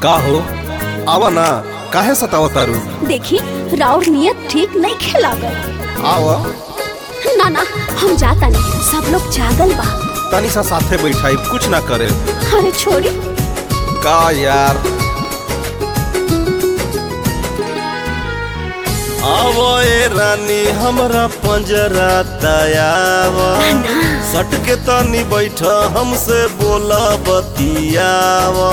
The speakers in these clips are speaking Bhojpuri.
का हो आवा ना काहे सतावा तारू देखी राउर नियत ठीक नहीं खेलागल आवा ना ना हम जाता नहीं सब लोग जागल बा तनी सा साथे बैठाई कुछ ना करे अरे छोड़ी का यार आवो ए रानी हमरा पंजरा दयावा सट के तनी बैठ हमसे बोला बतियावा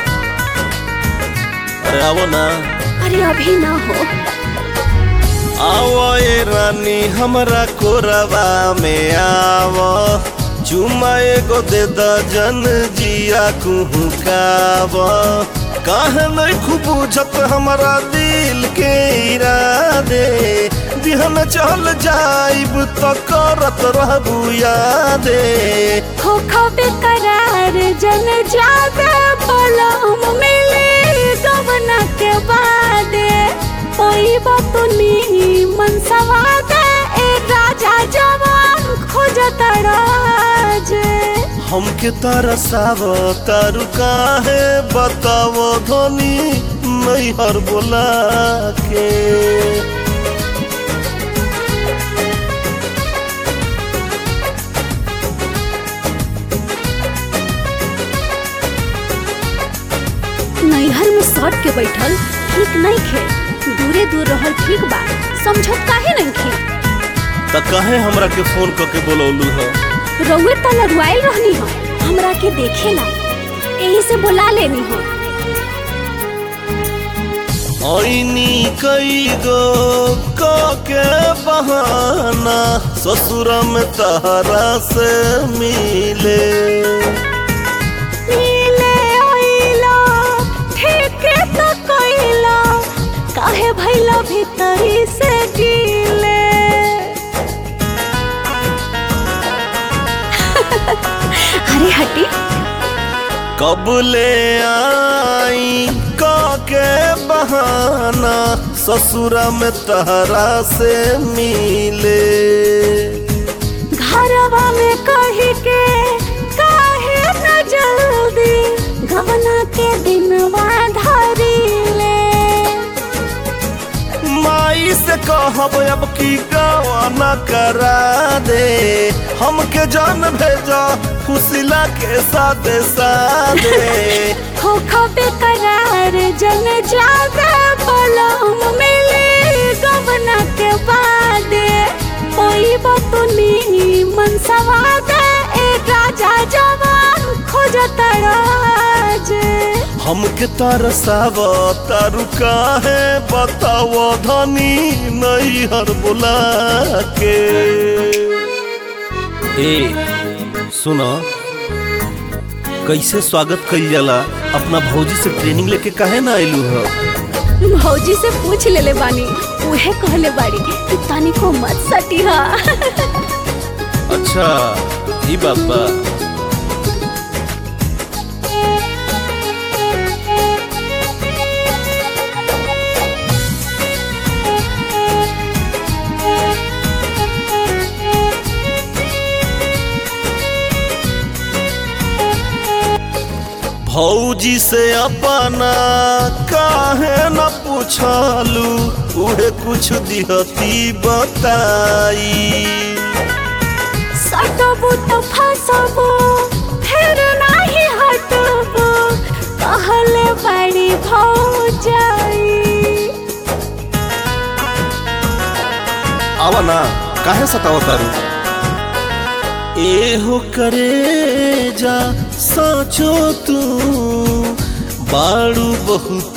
अरे आवो ना अरे अभी ना हो आवो ए रानी हमरा कोरबा में आवो चुमा एगो दे दजन जिया कुहू कावा काहे नहीं खूब बुझत हमरा दिल के इरादे बिहन चल जाइब तो करत रहबू यादे खो खो बेकरार जन जागे बोलो हम मिले गवना के बादे ओई बतुनी मन सवादे ए राजा जवान खोजत राजे हमके तरसाव तारू काहे बतावो धनी नैहर बोला के नैहर में सट के बैठल ठीक नहीं खे दूरे दूर रहल ठीक बा समझत काहे नहीं खे त काहे हमरा के फोन करके बोलौलू ह रउए त लड़ुआइल रहनी हो हमरा के देखेला यही से बुला लेनी हो ऐनी कई गो क के बहाना ससुर में तहरा से मिले मिले ओइला ठीक तो कइला काहे भइला भीतरी से गीले अरे हटी कब ले आई क के बहाना ससुर में तहरा से मिले घरवा में कही के काहे न जल्दी गवना के दिनवा धरी ले माई से कहब अब की गवाना करा दे हमके जान भेजा खुशिला के साथे साथे खो खो बेकरार जन जागे बोलो हम मिले गवना के बादे कोई बतुनी मन सवादे ए राजा जवान खोजत राजे हमके तरसाव तारू काहे बताओ धनी नैहर बुला के ए सुनो कैसे स्वागत कइल जाला अपना भौजी से ट्रेनिंग लेके काहे ना आइलू ह भौजी से पूछ लेले बानी उहे कहले बाड़ी कि तनिको मत सटिहा अच्छा ई बात बा भौजी से अपना काहे न पूछलू उहे कुछ दिहती बताई सटबो तो फसबो फिर नाही हटबो कहले बड़ी भौजाई आवा ना काहे सतावा तारू एहो करे जा सोचो तू बाड़ू बहुत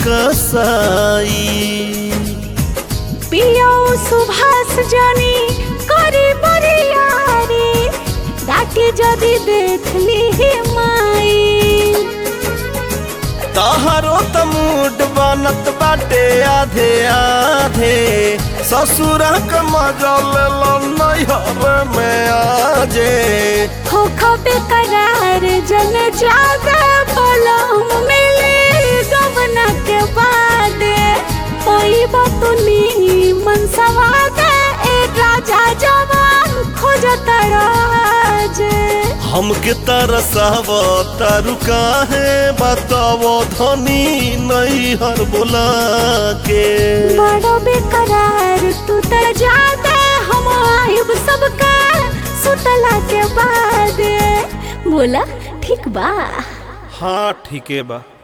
कसाई पियो सुभाष जानी करी बरियारी डाके जदी देख ली माई तहारो त मूड बनत बाटे आधे आधे ससुर के मजल लो नैहर में आजे खो खो बेकरार जन जागे बोलो हम मिले गवना के बादे कोई बतुनी मन सवादे ए राजा जवान खोजत राजे हमके तरसाव तारू काहे बतावो धनी नहीं हर बोला के बड़ो बेकरार तू त जाते हम आयुब सबका सुतला के बाद बोला ठीक बा हाँ ठीके बा